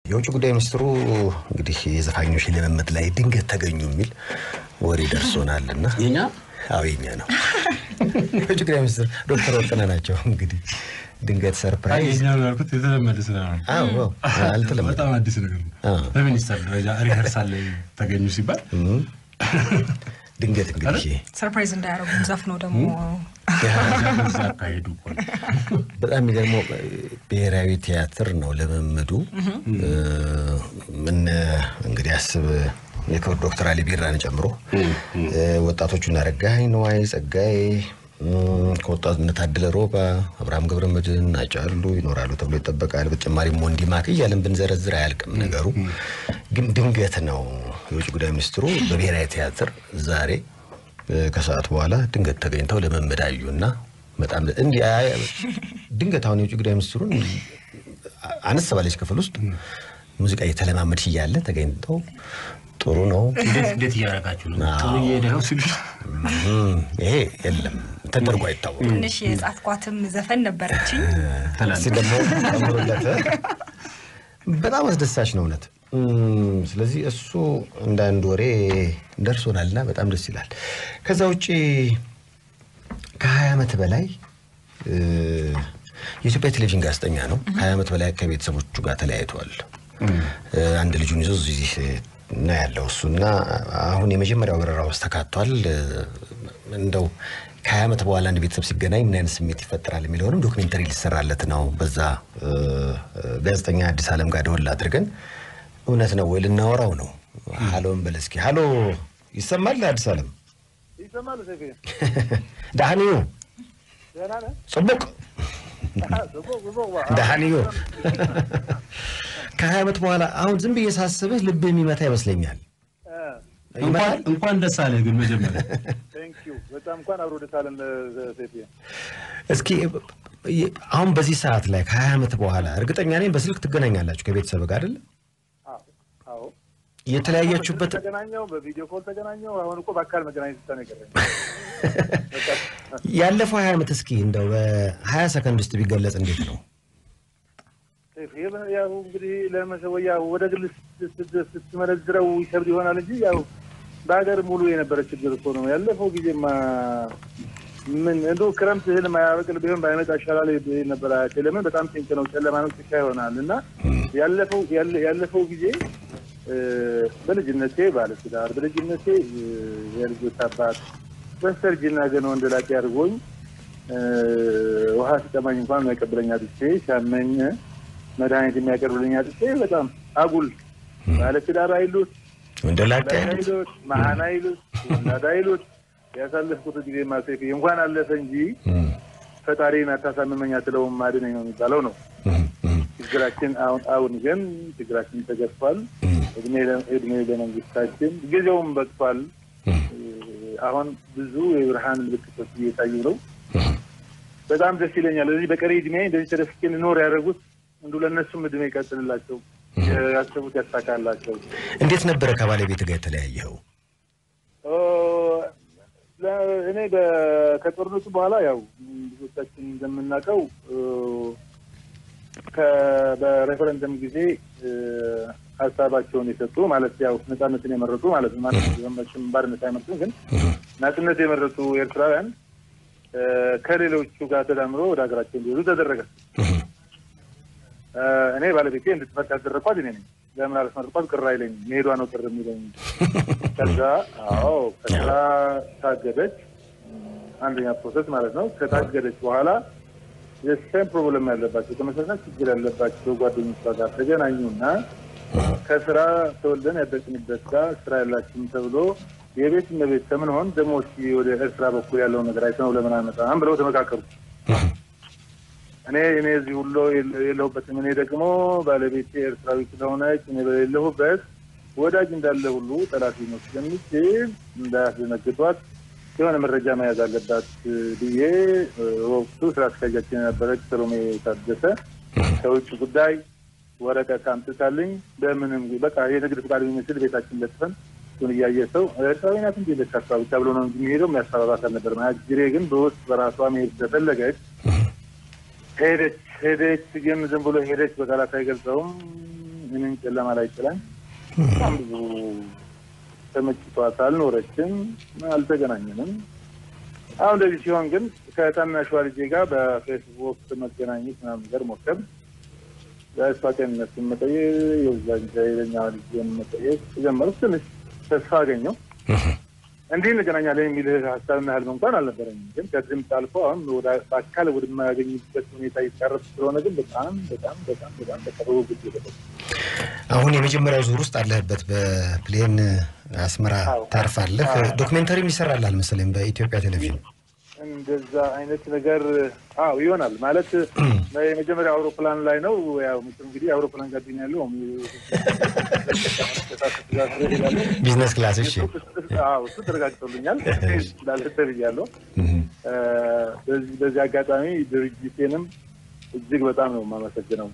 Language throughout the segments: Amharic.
የውጭ ጉዳይ ሚኒስትሩ እንግዲህ የዘፋኞች ልምምድ ላይ ድንገት ተገኙ የሚል ወሬ ደርሶናል እና የኛ አዎ የኛ ነው። የውጭ ጉዳይ ሚኒስትር ዶክተር ወርቅነህ ናቸው። እንግዲህ ድንገት ሰርፕራይዝ የኛ ነው ያልኩት የተለመደ ስራ ነው። አዎ አዎ፣ አልተለመደም። በጣም አዲስ ነገር ነው። አዎ። በሚኒስተር ደረጃ ሪኸርሳል ላይ ተገኙ ሲባል ድንገት እንግዲህ ሰርፕራይዝ እንዳያደርጉም ዘፍነው ደግሞ እዛ አካሄዱ እኮ ነው። በጣም የሚገርመው ብሔራዊ ቲያትር ነው ልምምዱ። ምን እንግዲህ አስብ የክብር ዶክተር አሊ ቢራን ጨምሮ ወጣቶቹን አረጋኸኝ ነዋይ፣ ጸጋዬ ከወጣትነት ታደለ ሮባ፣ አብርሃም ገብረ መድህን፣ አጫሉ ይኖራሉ ተብሎ ይጠበቃል። በተጨማሪም ወንዲማክ እያለን ብንዘረዝር አያልቅም ነገሩ። ግን ድንገት ነው የውጭ ጉዳይ ሚኒስትሩ በብሔራዊ ቲያትር ዛሬ ከሰዓት በኋላ ድንገት ተገኝተው ልምምድ አዩና በጣም እንዲህ አይ- ድንገት አሁን የውጭ ጉዳይ ሚኒስትሩን አነስ ባለች ክፍል ውስጥ ሙዚቃ እየተለማመድሽ እያለ ተገኝተው ጥሩ ነው እንዴት እንዴት እያደረጋችሁ ነው? ጥሩ እየሄደ ነው ሲሉ እም፣ ይሄ የለም ተደርጎ አይታወቅም። ትንሽ የጻፍኳትም ዘፈን ነበረችኝ። እስኪ ደግሞ ጨምሩለት። በጣም አስደሳች ነው እውነት። እም፣ ስለዚህ እሱ እንደ አንድ ወሬ ደርሶናልና በጣም ደስ ይላል። ከዛ ውጭ ከሀያ ዓመት በላይ እ፣ የኢትዮጵያ ቴሌቪዥን ጋዜጠኛ ነው። ከሀያ ዓመት በላይ ከቤተሰቦቹ ጋር ተለያይተዋል። እ፣ አንድ ልጁን ይዞ እዚህ እና ያለው እሱና አሁን የመጀመሪያው በረራ ውስጥ ተካቷል። እ፣ እንደው ከሀያ ዓመት በኋላ አንድ ቤተሰብ ሲገናኝ ምን አይነት ስሜት ይፈጠራል የሚለውንም ዶክሜንተሪ ሊሰራለት ነው። በዛ እ፣ ጋዜጠኛ አዲስ ዓለም ጋር ደወል አድርገን እውነት ነው ወይ ልናወራው ነው። ሀሎን በል እስኪ ሀሎ፣ ይሰማል አዲስ ዓለም ይሰማል ሰፊ ዳህንዩ ደህና ነህ? ጽቡቅ ጽቡቅ ጽቡቅ ዋ። ዳህንዩ ከሀያ ዓመት በኋላ አሁን ዝም ብዬ ሳስብህ ልብ የሚመታ ይመስለኛል። እ፣ እንኳን እንኳን ደስ አለህ ግን መጀመሪያ ቴንክ ዩ በጣም እንኳን አብሮ ደስ አለን ሰፊ እስኪ አሁን በዚህ ሰዓት ላይ ከሀያ ዓመት በኋላ እርግጠኛ ነኝ በስልክ ትገናኛላችሁ ከቤተሰብ ጋር አይደለ? አዎ አዎ የተለያያችሁበት ተገናኘው በቪዲዮ ኮል ተገናኘው አሁን እኮ በአካል መገናኘት ብቻ ነው የቀረኝ በቃ ያለፈው ሀያ ዓመት እስኪ እንደው በሀያ ሰከንድ ውስጥ ቢገለጽ እንዴት ነው? ሰይፉ፣ ይህ ያው እንግዲህ ለመሰወያ ወደ ግል ስት- ስት- ስትመነዝረው ይከብድ ይሆናል እንጂ ያው በሀገር ሙሉ የነበረ ችግር እኮ ነው። ያለፈው ጊዜማ ምን እንዶ ክረምት እህል ማያበቅል ቢሆን ባይመጣ ይሻላል ይል ነበር አያቴ። ለምን በጣም ጭንቅ ነው፣ ጨለማ ነው፣ ጭቃ ይሆናል እና ያለፈው ያለ- ያለፈው ጊዜ እ፣ በልጅነቴ ባለትዳር በልጅነቴ እ፣ የልጆች አባት በስተርጅና ገና ወንድ ላጤ አድርጎኝ እ፣ ውሃ ሲጠማኝ እንኳን የሚያቀብለኝ አጥቼ ሲያመኝ መድኃኒት የሚያቀርብልኝ አጥቼ በጣም አጉል ባለትዳር አይሉት እንደ ላቀ ወላድ አይሉት መሀን አይሉት ወላድ አይሉት ያሳለፍኩት ጊዜ ማሴፍ እንኳን አለፈ እንጂ ፈጣሪን አታሳምመኝ አትለውም አድነኝ ነው የሚባለው ነው። ችግራችን አሁን አሁን ግን ችግራችን ተገፏል። እድሜ ለ- እድሜ ለመንግስታችን ጊዜውም በቅቷል። አሁን ብዙ የብርሃን ምልክቶች እየታዩ ነው። በጣም ደስ ይለኛል። እዚህ በቀሪ እድሜ እንደዚህ ተደፍቄ ልኖር ያደረጉት እንዱ ለእነሱም እድሜ ይቀጥልላቸው፣ ያሰቡት ያሳካላቸው። እንዴት ነበረ ከባለቤት ጋር የተለያየው? ኦ፣ ለ- እኔ በ- ከጦርነቱ በኋላ ያው ብዙዎቻችን እንደምናውቀው እ፣ ከ- በሬፈረንደም ጊዜ እ፣ ሀሳባቸውን የሰጡ ማለት ያው ነጻነትን የመረጡ ማለት ነው። ማለት መቼም ባርነት አይመርጡም፣ ግን ነጻነት የመረጡ ኤርትራውያን እ፣ ከሌሎቹ ጋር ተዳምሮ ወደ ሀገራቸው እንዲሄዱ ተደረገ። እ፣ እኔ ባለቤቴ እንድትፈታ ያደረኳት እኔ ነኝ። ለምን አላስመረጥኳት? ቅር አይለኝም። መሄዷ ነው ቅር የሚለኝ። ከዛ አዎ ከስራ ታገደች። አንደኛ ፕሮሰስ ማለት ነው። ከታገደች በኋላ የሴም ፕሮብለም ያለባቸው ተመሳሳይ ችግር ያለባቸው ጓደኞቿ ጋር ተገናኙና ከስራ ተወልደን ያደግንበት ጋር ስራ ያላችሁም ተብሎ የቤት እመቤት ከምንሆን ደግሞ እስኪ ወደ ኤርትራ በኩል ያለውን ነገር አይተነው ለምን አመጣም ብለው ተመካከሩ። እኔ እኔ እዚህ ሁሉ የለሁበትም። እኔ ደግሞ ባለቤቴ ኤርትራዊ ስለሆነች እኔ በሌለሁበት ወዳጅ እንዳለ ሁሉ ጠላት ሊኖር ስለሚችል እንዳያስደነግጧት የሆነ መረጃ መያዝ አለባት ብዬ ወቅቱ ስራ አስኪያጃችን የነበረች ሰሎሜ ታደሰ ከውጭ ጉዳይ ወረቀት አምጥታልኝ በምንም በቃ የንግድ ፍቃድ የሚመስል ቤታችን ለጥፈን እሱን እያየ ሰው ኤርትራዊ ናት እንዲ ለካሳቢ ተብሎ ነው እንጂ የሚሄደው የሚያሰራራት አልነበረም። አጅሬ ግን በውስጥ በራሷ መሄድ ስለፈለገች ሄደች ሄደች ግን ዝም ብሎ ሄደች በቃላት አይገልጸውም። ምንም ጨለማ ላይ ጥላኝ በጣም ብዙ ተመችቷት አልኖረችም፣ አልተገናኘንም። አሁን እንደዚህ ሲሆን ግን ከታናሿ ልጄ ጋር በፌስቡክ መገናኘት ምናምን ነገር ሞከር የእሷ ጤንነትን መጠየቅ የዛን ሌላኛ ልጄን መጠየቅ ጀመርኩ። ትንሽ ተስፋ አገኘው። እንዲህ እንገናኛለን የሚል ሀሳብና ህልም እንኳን አልነበረኝም። ግን ከድምፅ አልፎ አሁን ወደ በአካል ወደማያገኝበት ሁኔታ ይቀረብ ስለሆነ ግን በጣም በጣም በጣም በጣም በቀረቡ ጊዜ ደረሰ። አሁን የመጀመሪያው ዙር ውስጥ አለህበት። በፕሌን አስመራ አዎ። ታርፋለህ። አዎ። ዶክሜንተሪም ይሰራላል መሰለኝ በኢትዮጵያ ቴሌቪዥን። እንደዛ አይነት ነገር አዎ ይሆናል ማለት የመጀመሪያ አውሮፕላን ላይ ነው። ያው መቼም እንግዲህ አውሮፕላን ጋቢና ያለው ቢዝነስ ክላስ እሺ። አዎ እሱ ተረጋግጦልኛል ስላልህተ ብያለሁ። በዚህ በዚህ አጋጣሚ ድርጅቴንም እጅግ በጣም ነው የማመሰግነው።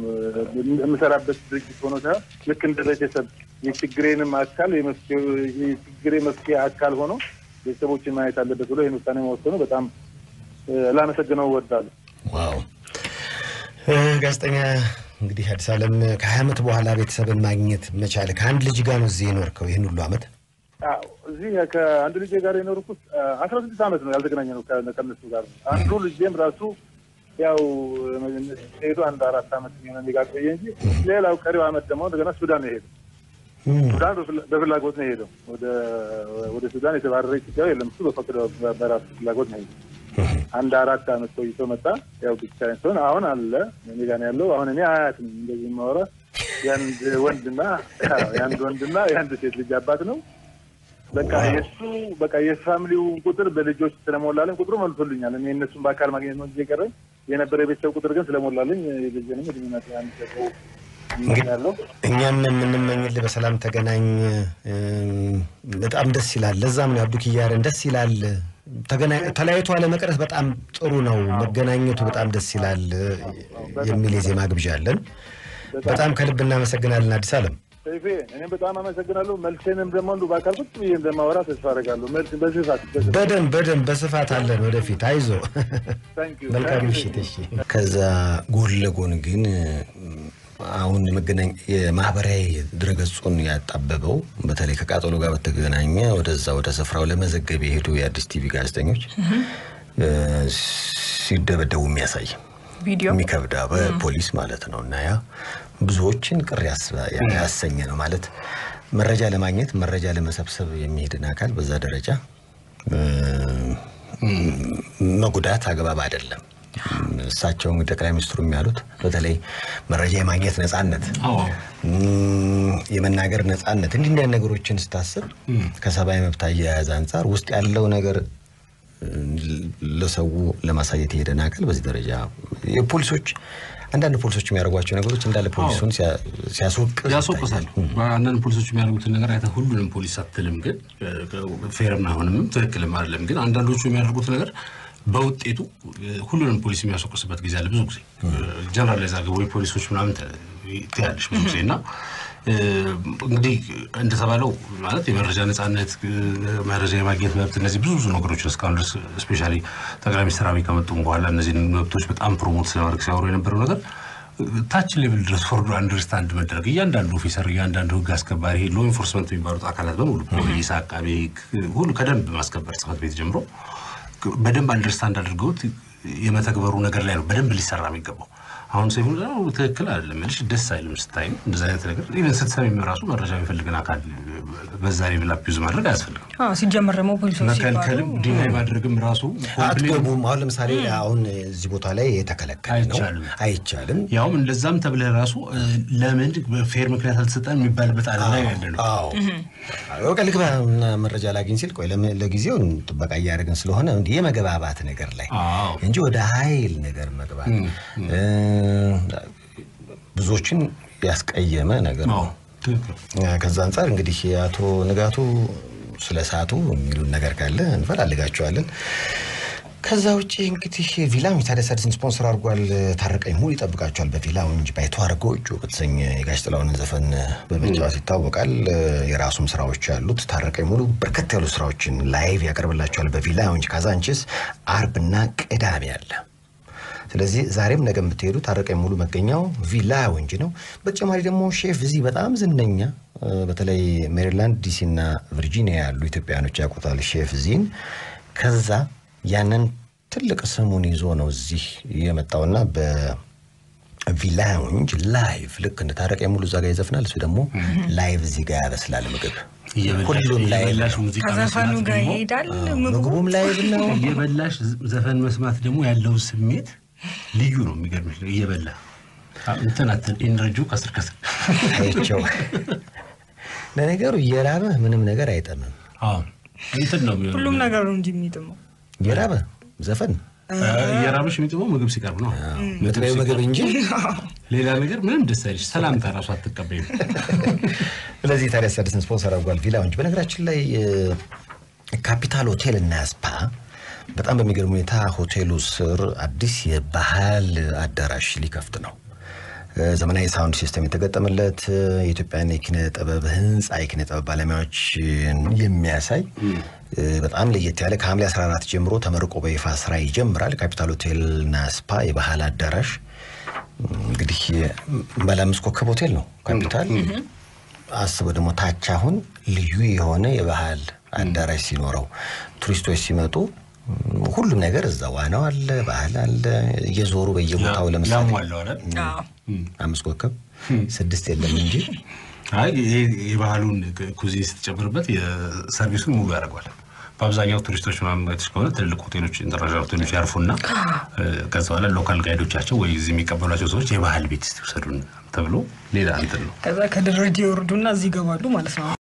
የምሰራበት ድርጅት ሆኖ ሳይሆን ልክ እንደ ቤተሰብ የችግሬንም አካል የመፍትሄ- የችግሬ መፍትሄ አካል ሆኖ ቤተሰቦችን ማየት አለበት ብሎ ይህን ውሳኔ መወሰኑ በጣም እ፣ ላመሰግነው እወዳለሁ። ዋው እ፣ ጋዜጠኛ እንግዲህ አዲስ ዓለም ከሀያ ዓመት በኋላ ቤተሰብን ማግኘት መቻል ከአንድ ልጅ ጋር ነው እዚህ የኖርከው ይህን ሁሉ ዓመት አዎ እዚህ ከአንድ ልጄ ጋር የኖርኩት አስራ ስድስት ዓመት ነው ያልተገናኘ ነው ከ- ከእነሱ ጋር አንዱ ልጄም ራሱ ያው ሄዱ አንድ አራት ዓመት የሚሆነ እኔ ጋር ቆየ እንጂ ሌላው ቀሪው ዓመት ደግሞ እንደገና ሱዳን ነው የሄደው። ሱዳን በፍላ- በፍላጎት ነው የሄደው። ወደ ወደ ሱዳን የተባረረ ኢትዮጵያዊ የለም። እሱ በፈቀደው በራሱ ፍላጎት ነው የሄደው። አንድ አራት ዓመት ቆይቶ መጣ። ያው ብቻዬን ስሆን አሁን አለ እኔ ጋር ነው ያለው። አሁን እኔ አያት ነኝ እንደዚህ የማወራ የአንድ ወንድና ያው የአንድ ወንድና የአንድ ሴት ልጅ አባት ነው። በቃ የእሱ በቃ የፋሚሊው ቁጥር በልጆች ስለሞላልኝ ቁጥሩ መልሶልኛል። እኔ እነሱን በአካል ማግኘት ነው እንጂ የቀረኝ የነበረ የቤተሰብ ቁጥር ግን ስለሞላልኝ ልጅንም እድሜና አንድ ሰው ያለው እኛም የምንመኝልህ በሰላም ተገናኝ። እም፣ በጣም ደስ ይላል። ለዛም ነው አብዱ ኪያረን ደስ ይላል። ተገናኝ ተለያይቶ አለመቅረት በጣም ጥሩ ነው። መገናኘቱ በጣም ደስ ይላል የሚል የዜማ ግብዣ አለን። በጣም ከልብ እናመሰግናለን አዲስ ዓለም። ሰይፌ እኔም በጣም አመሰግናለሁ። መልሴንም ደግሞ እንዱ በአካል ቁጭ ብዬ እንደማወራ ተስፋ አደርጋለሁ። መልስ በስፋት በስፋት በደንብ በደንብ በስፋት አለን ወደፊት። አይዞ ታንክ ዩ መልካም ምሽት። እሺ። ከዛ ጎን ለጎን ግን አሁን የመገናኛ የማህበራዊ ድረገጹን ያጣበበው በተለይ ከቃጠሎ ጋር በተገናኘ ወደዛ ወደ ስፍራው ለመዘገብ የሄዱ የአዲስ ቲቪ ጋዜጠኞች እ፣ ሲደበደቡ የሚያሳይ ቪዲዮ የሚከብዳ በፖሊስ ማለት ነው። እና ያ ብዙዎችን ቅር ያስ- ያሰኘ ነው ማለት መረጃ ለማግኘት መረጃ ለመሰብሰብ የሚሄድን አካል በዛ ደረጃ እ፣ መጉዳት አግባብ አይደለም። እሳቸው እንግዲህ ጠቅላይ ሚኒስትሩ የሚያሉት በተለይ መረጃ የማግኘት ነጻነት፣ አዎ እም፣ የመናገር ነጻነት እንዲህ እንዲያን ነገሮችን ስታስብ ከሰብአዊ መብት አያያዝ አንጻር ውስጥ ያለው ነገር ለሰው ለማሳየት የሄደን አካል በዚህ ደረጃ የፖሊሶች አንዳንድ ፖሊሶች የሚያደርጓቸው ነገሮች እንዳለ ፖሊሱን ሲያ- ሲያስወቅስ ያስወቅሳል። አንዳንድ ፖሊሶች የሚያደርጉትን ነገር አይተህ ሁሉንም ፖሊስ አትልም፣ ግን ፌርም አይሆንም፣ ትክክልም አይደለም። ግን አንዳንዶቹ የሚያደርጉት ነገር በውጤቱ ሁሉንም ፖሊስ የሚያስወቅስበት ጊዜ አለ። ብዙ ጊዜ ጀነራል ዛ ወይ ፖሊሶች ምናምን ተ- ትያለሽ ብዙ ጊዜ እና እ፣ እንግዲህ እንደተባለው ማለት የመረጃ ነጻነት፣ እ፣ መረጃ የማግኘት መብት እነዚህ ብዙ ብዙ ነገሮች እስካሁን ድረስ ስፔሻሊ ጠቅላይ ሚኒስትር አብይ ከመጡም በኋላ እነዚህን መብቶች በጣም ፕሮሞት ስለማድረግ ሲያወሩ የነበረው ነገር ታች ሌቭል ድረስ ፎርዶ አንደርስታንድ መደረግ እያንዳንዱ ኦፊሰር እያንዳንዱ ህግ አስከባሪ ሎ ኢንፎርስመንት የሚባሉት አካላት በሙሉ ፖሊስ፣ አቃቤ ህግ ሁሉ ከደንብ ማስከበር ጽህፈት ቤት ጀምሮ በደንብ አንደርስታንድ አድርገውት የመተግበሩ ነገር ላይ ነው በደንብ ሊሰራ የሚገባው። አሁን ሰይፉ እንዳለው ትክክል አይደለም ልሽ ደስ አይልም ስታይም እንደዚ አይነት ነገር ኢቨን ስትሰሚም ራሱ መረጃ የሚፈልግን አካል በዛ ሌቭል አቢዩዝ ማድረግ አያስፈልግም። አዎ፣ ሲጀመር ደግሞ ፖሊሶች መከልከልም ሲባሉ ዲናይ ማድረግም ራሱ ኮምፕሌን አትገቡም። አሁን ለምሳሌ አሁን እዚህ ቦታ ላይ የተከለከለ ነው፣ አይቻልም። አይቻልም። ያውም እንደዛም ተብለህ ራሱ እ፣ ለምን በፌር ምክንያት አልተሰጠን የሚባልበት አለ ላይ ያለ ነው። አዎ በቃ ልግባ እና መረጃ ላግኝ ሲል ቆይ ለምን- ለጊዜው ጥበቃ እያደረግን ስለሆነ እንዲህ የመግባባት ነገር ላይ አዎ እንጂ ወደ ኃይል ነገር መግባት እ፣ ብዙዎችን ያስቀየመ ነገር አዎ ነው። ትክክል። ከዛ አንጻር እንግዲህ የአቶ ንጋቱ ስለ ሰዓቱ የሚሉን ነገር ካለ እንፈላልጋቸዋለን። ከዛ ውጭ እንግዲህ ቪላ ታዲያስ አዲስን ስፖንሰር አድርጓል። ታረቀኝ ሙሉ ይጠብቃቸዋል በቪላ እንጂ ባይተዋር ጎጆ በተሰኘ የጋሽ ጥላሁንን ዘፈን በመጫወት ይታወቃል። የራሱም ስራዎች ያሉት ታረቀኝ ሙሉ በርከት ያሉ ስራዎችን ላይቭ ያቀርብላቸዋል በቪላ እንጂ ካዛንቺስ አርብና ቅዳሜ አለ። ስለዚህ ዛሬም ነገ የምትሄዱ ታረቀኝ ሙሉ መገኛው ቪላ ወንጂ ነው። በተጨማሪ ደግሞ ሼፍ እዚህ በጣም ዝነኛ እ፣ በተለይ ሜሪላንድ፣ ዲሲ እና ቨርጂኒያ ያሉ ኢትዮጵያውያኖች ያውቁታል ሼፍ እዚህን። ከዛ ያንን ትልቅ ስሙን ይዞ ነው እዚህ የመጣውና በቪላውንጅ ላይቭ ልክ እንደ ታረቀኝ ሙሉ እዛ ጋር ይዘፍናል። እሱ ደግሞ ላይቭ እዚህ ጋር ያበስላል ምግብ ሁሉም ላይቭ እየበላሽ ነው። ሙዚቃ ከዘፈኑ መስማት ጋር ደግሞ ይሄዳል ምግቡ። ምግቡም ላይቭ ነው። እየበላሽ ዘፈን መስማት ደግሞ ያለው ስሜት ልዩ ነው። የሚገርምሽ ነው። እየበላ እንትን አትን ኤነርጂው ከስር ከስር አይቸው ለነገሩ እየራበህ ምንም ነገር አይጠምም። አዎ እንትን ነው የሚሆነው። ሁሉም ነገር ነው እንጂ የሚጥመው እየራበህ ዘፈን እየራበሽ የሚጥመው ምግብ ሲቀርብ ነው። ምትበይው ምግብ እንጂ ሌላ ነገር ምንም ደስ አይልሽ። ሰላምታ ራሱ አትቀበይም። ስለዚህ ታዲያ አዲስን ስፖንሰር አድርጓል ቪላውንጅ። በነገራችን ላይ እ፣ ካፒታል ሆቴል እና ስፓ በጣም በሚገርም ሁኔታ ሆቴሉ ስር አዲስ የባህል አዳራሽ ሊከፍት ነው። እ፣ ዘመናዊ ሳውንድ ሲስተም የተገጠመለት እ፣ የኢትዮጵያን የኪነ ጥበብ ህንፃ የኪነ ጥበብ ባለሙያዎችን የሚያሳይ እ፣ በጣም ለየት ያለ ከሐምሌ 14 ጀምሮ ተመርቆ በይፋ ስራ ይጀምራል። ካፒታል ሆቴል እና ስፓ የባህል አዳራሽ እንግዲህ ባለ አምስት ኮከብ ሆቴል ነው ካፒታል። አስበው ደግሞ ታች አሁን ልዩ የሆነ የባህል አዳራሽ ሲኖረው ቱሪስቶች ሲመጡ ም፣ ሁሉም ነገር እዛ ዋናው አለ፣ ባህል አለ። እየዞሩ በየቦታው ለምሳሌ ያሟለው አይደል? አዎ። አምስት ኮከብ ስድስት የለም እንጂ አይ ይሄ የባህሉን ኩዚን ስትጨምርበት የሰርቪሱን ሙሉ ያደርገዋል። በአብዛኛው ቱሪስቶች ምናምን አይተሽ ከሆነ ትልልቅ ሆቴሎች ኢንተርናሽናል ሆቴሎች ያርፉና እ፣ ከዛ በኋላ ሎካል ጋይዶቻቸው ወይ እዚህ የሚቀበሏቸው ሰዎች የባህል ቤት ውሰዱን ተብሎ ሌላ እንትን ነው። ከዛ ከደረጃ ይወርዱና እዚህ ይገባሉ ማለት ነው።